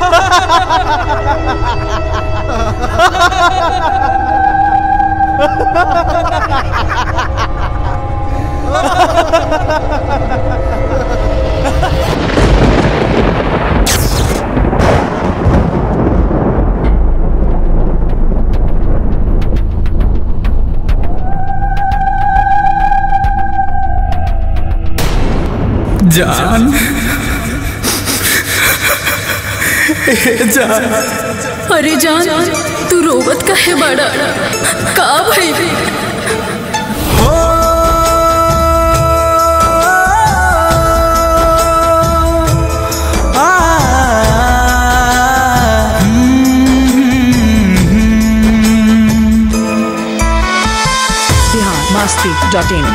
जान ए जान अरे जान तू रोवत का है बड़ा का भाई हो आ बिहार मस्ती डॉट इन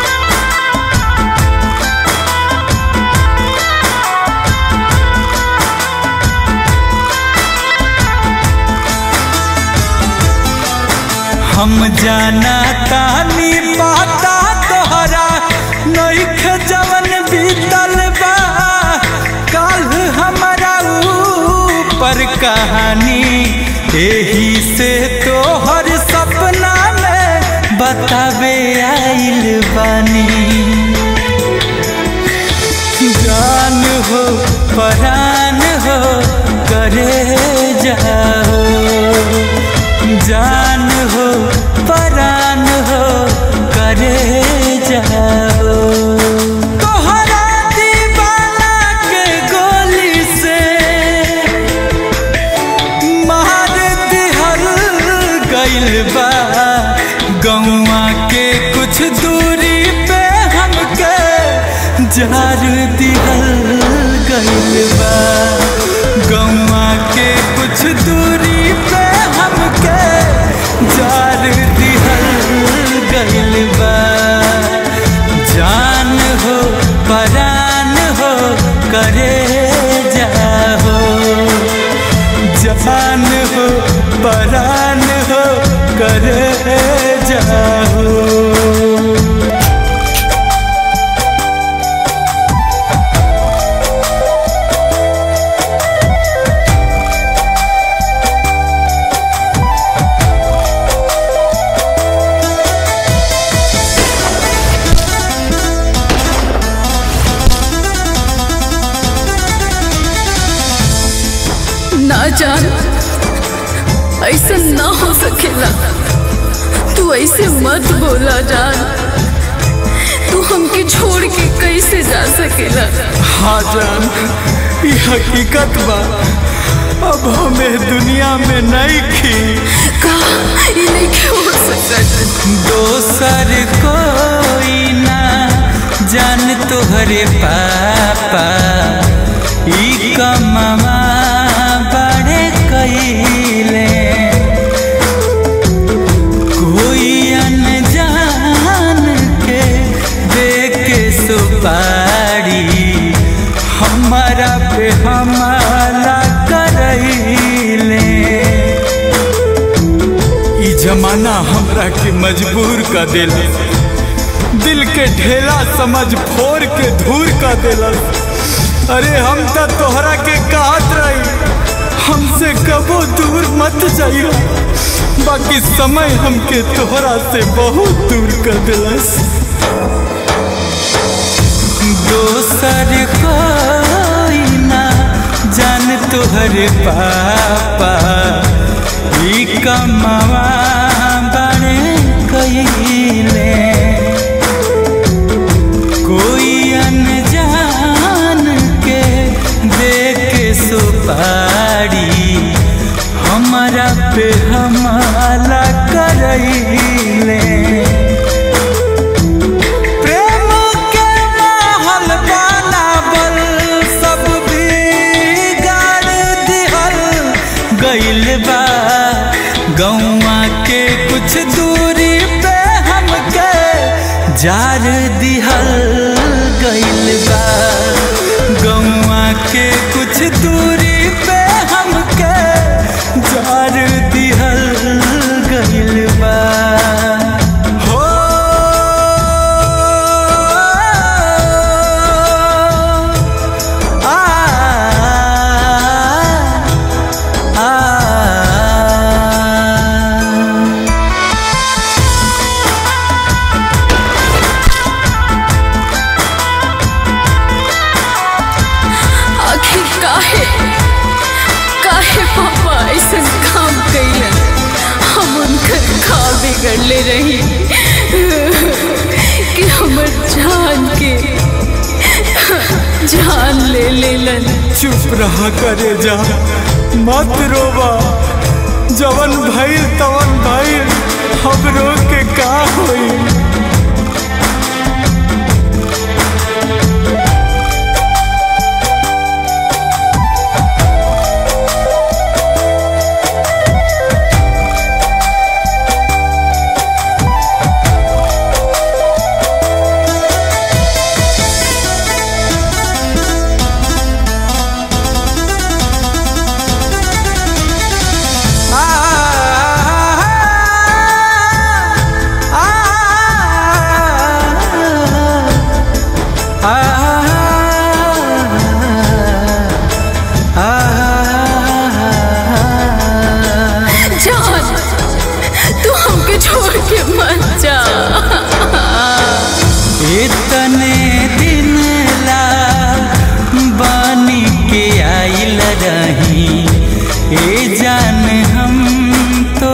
हम जाना तानी पाता तोहरा नइख जवन बीतल बा काल हमारा ऊपर कहानी एही से तोहर सपना में बतावे आइल बानी जान हो परान हो करे जाओ जान हो परान हो करे जाओ तोहरा दीवाना के गोली से मार दिहल गइल बा गौआ के कुछ दूरी पे हमके जार दिहल गइल बा गौआ के कुछ दूरी पे हमके जार दिहल गइल बा जान हो परान हो करे जाहो जान हो परान हो करे जाहो ना जान ऐसा ना हो सकेला तू ऐसे मत बोला जान तू हमके छोड़ के कैसे जा सकेला हाँ जान ये हकीकत बा अब हमें दुनिया में नहीं खी का ये नहीं क्यों हो सकता दोसर कोई ना जान तोहरे पापा ई कमवा बड़े कइले कोई अनजान के दे के सुपारी हमारा पे हमारा करैले ई जमाना हमरा के मजबूर कर दिल दिल के ढेला समझ फोड़ के धूर कर दिल अरे हम तो तोहरा के कहत रही हमसे कबो दूर मत जाइयो बाकी समय हमके तोहरा से बहुत दूर कर दिलस दोसर कोई ना जान तोहरे पापा ई कमवा बड़े कइले कोई अनजान के दे के सुपारी हमारा पे हमारा करैले प्रेम के महल बनावल सब बिगाड़ दिहल गइल बा गौआ के कुछ दूरी पे हमके जार दिहल गइल बा गौआ के कुछ दूरी पे हमके जार दिहल गइल बा हो आ काहे काहे पापा ऐसा काम कैलन हम उनकर खा बिगड़ले रही कि हमर जान के जान ले लेलन चुप रहा करे जा मत रोबा जवन भइल तवन भइल हम रो के का होई जान तू हमके छोड़ के मत जा इतने दिन ला बानी के आइल रही ए जान हम तो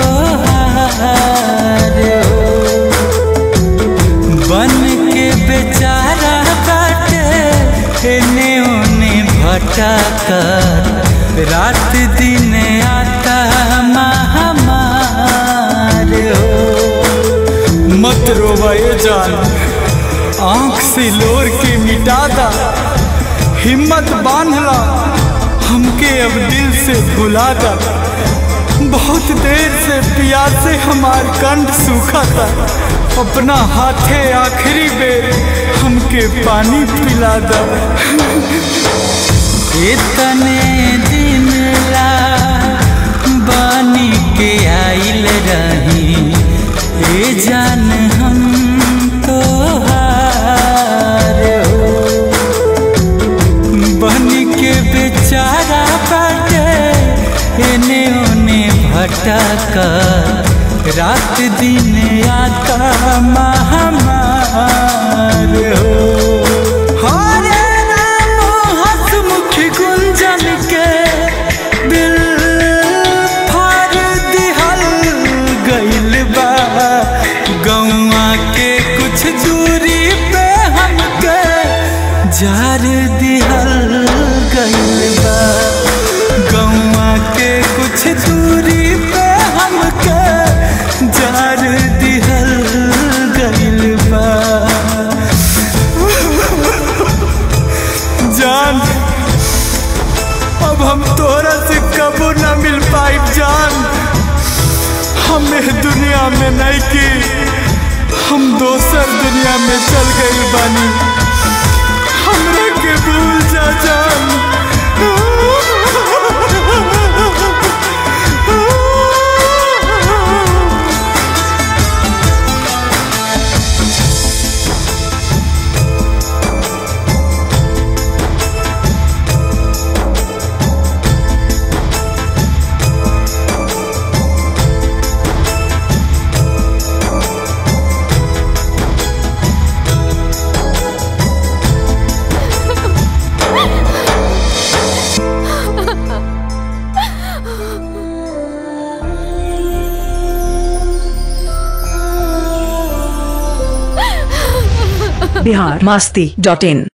बन के बेचारा बाटे एने ओने भटकर रात दिन आता महामार हो मत रोवा ये जान आंख से लोर के मिटादा हिम्मत बांधला हमके अब दिल से भुलादा बहुत देर से प्यासे हमार कंठ सूखा था अपना हाथे आखिरी बेर हमके पानी पिला दा इतने दिन ला बानी के आइल रही ए जान हम तो बन के बेचारा बाटे एने ओने भटक रात दिन आता महामार हो हरे राम हसमुखी गुंजन के दिल फाड़ दिहल गइल बा गौआ के कुछ दूरी पे हमके जार दिहल गइल बा गौआ के कुछ दूरी पे हमके जार दिहल गइल बा जान अब हम तोहरा से कबो ना मिल पाई जान हमें दुनिया में नहीं की हम दोसर दुनिया में चल गई बानी हमरा के भूल जा जान बिहार मस्ती डॉट इन